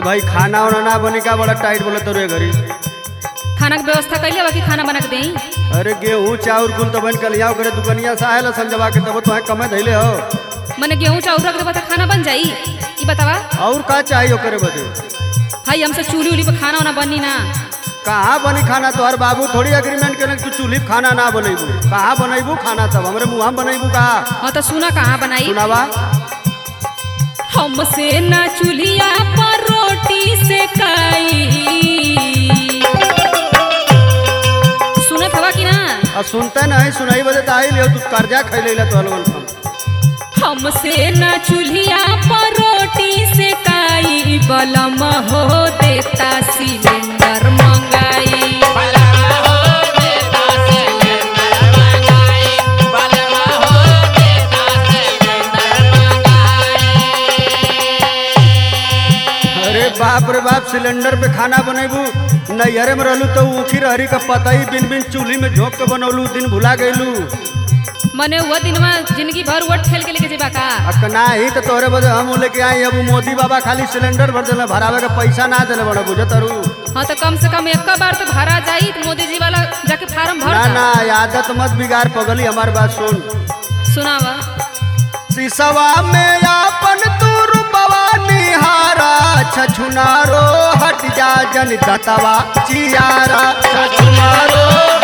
भाई खाना वाना ना बनी का बड़ा टाइट बोला तो रे घरी खाना के व्यवस्था कैले बाकी खाना बना के देई अरे गेहूं चाउर कुल तो बन कलिया करे दुकनिया से आयल संजवा के तब तो कमे धैले हो मने गेहूं चाउर रख देबा त खाना बन जाई ई बतावा और का चाहिए ओकरे बदे भाई हमसे चूल्ही उली पे खाना वाना बनी ना कहाँ बनी खाना तोहर बाबू थोड़ी एग्रीमेंट करे तू चूल्ही पे खाना ना बनेबू कहाँ बनेबू खाना तब हमरे मुँह बनेबू कहाँ हाँ तो सुना कहाँ बनाई सुनावा हमसे ना चूल्हिया पर रोटी सेकाई सुनत हवा कि ना अब सुनते नहीं सुनाई बदे तो आई लियो तू कर्जा खैले ला तो हलवन हमसे ना चूल्हिया पर रोटी सेकाई बलम हो देता सिलेंडर मंगाई अरे बाप रे बाप सिलेंडर पे खाना बनेबू नैहरे में रहलू तो ऊखी रहरी का पता ही बिन बिन चूल्ही में झोंक के बनौलू दिन भुला गईलू मने हुआ दिन में जिंदगी भर वोट खेल के लेके जेबा का अकना ही तो तोहरे बदे हम लेके आई अब मोदी बाबा खाली सिलेंडर भर देले भरावे का पैसा ना देले बड़ा बुझत रू हाँ तो कम से कम एक बार तो भरा जाई तो मोदी जी वाला जाके फार्म भर ना दा। ना ये आदत मत बिगाड़ पगली हमारी बात सुन सुनावा सिसवा में आपन तू रूपवा निहारा छछुनारो हट जा जन दतवा चियारा छछुनारो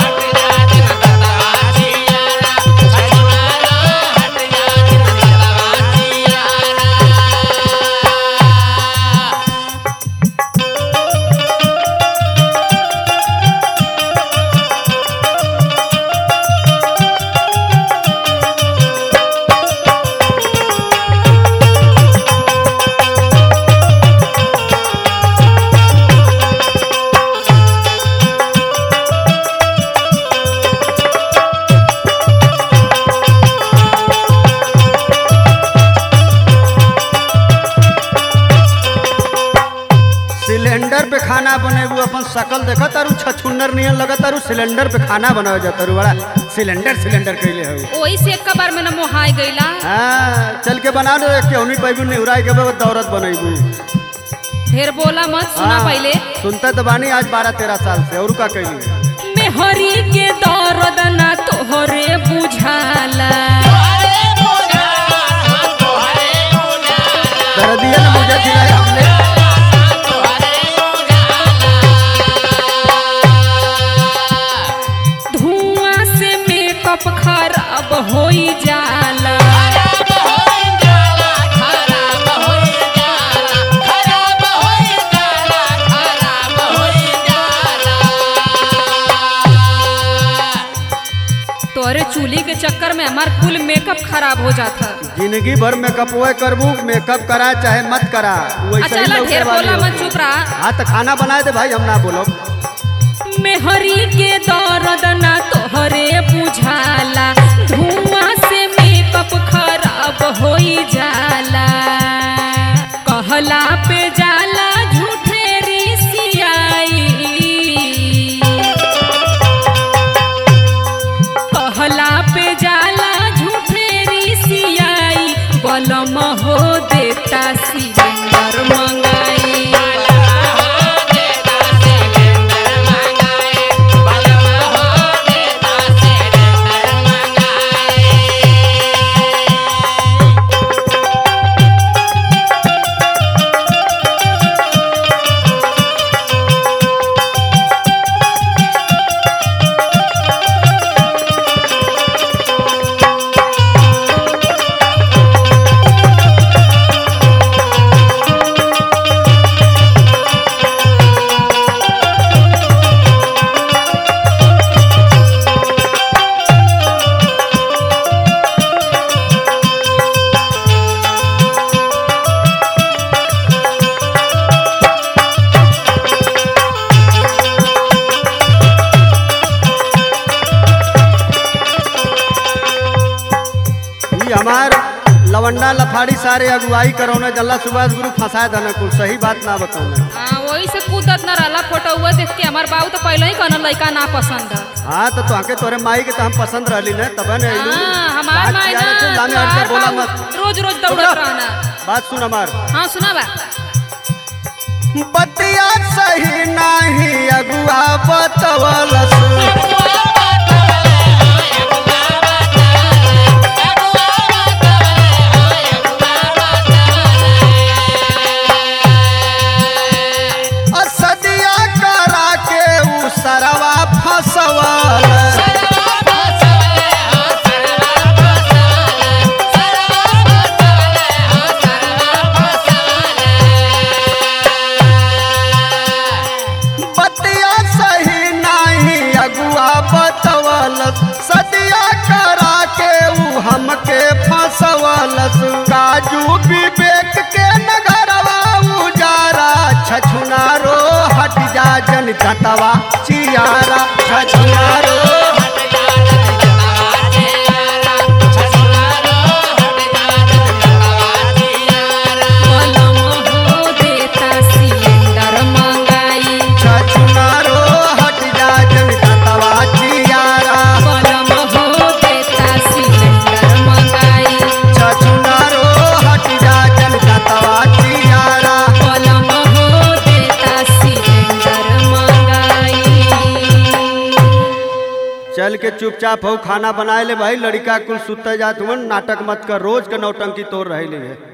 सिलेंडर पे खाना बनेबू अपन शकल देखा तारू छछुन्नर नियन लगा तारू सिलेंडर पे खाना बनावे जाता रू बड़ा सिलेंडर सिलेंडर कैले हो वही से एक बार में न मोहाय गईला हाँ चल के बना दो केहनी पैबू निहुराई के बाद दौरत बनेबू ढेर बोला मत सुना हाँ, पहले सुनते तो बानी आज बारह तेरह साल से और का कैली मेहरी के दर्द ना तोहरे बुझाला दर्दिया ने मुझे खिलाया हमने धुआं से मेकअप खराब होई जाला तोरे चूल्ही के चक्कर में हमार कुल मेकअप खराब हो जाता जिंदगी भर मेकअप वो करबू मेकअप करा चाहे मत करा वैसे अच्छा ही ला लौके ढेर वाली बोला मत होती। चुप रहा हाँ तो खाना बनाए दे भाई हम ना बोलो मेहरी के दर्द ना तोहरे बुझाला धुआं से मेकअप खराब होई जाला कहला पे जाला झूठे रिसियाई कहला पे जाला झूठे रिसियाई बलम हो देता सिलेंडर मंगाई ये हमार लवंडा लफाड़ी सारे अगुवाई करौने जल्ला सुभाष गुरु फंसा देना कुल सही बात ना बताऊने हाँ वही से कूदत न रहला फोटो हुआ देख के हमार बाबू तो पहले ही कहना लड़का ना पसंद है हाँ तो तोहके तोरे माई के तो हम पसंद रहली ने तब ने अइलू। हाँ हमार बात माई किया रे, चल, लामे हट जा, ना बोला तोहार मत बाबू रोज रोज चुप दौड़त रह। रहना बात सुन हमार हाँ सुना बा बतिया सही नाही अगुआ बतवलस असदिया करा के उ सरवा फसवलस बतिया सही नाही अगुआ बतवलस सदिया करा के उ हमके फसवलस काजू विवेक के नगरवा उजारा छछुनारो हट जा जन जतवा चियारा छछुनारो बलम हो देता सिलेंडर मंगाई छछुनारो हट जा जन जतवा चियारा बलम हो देता सिलेंडर मंगाई छछुनारो हट जा जन जतवा चियारा बलम हो देता सिलेंडर मंगाई चल के चुपचाप हो खाना बनाए ले भाई लड़का कुल सुते जात हुन नाटक मत कर रोज के नौटंकी तोड़ रहे ले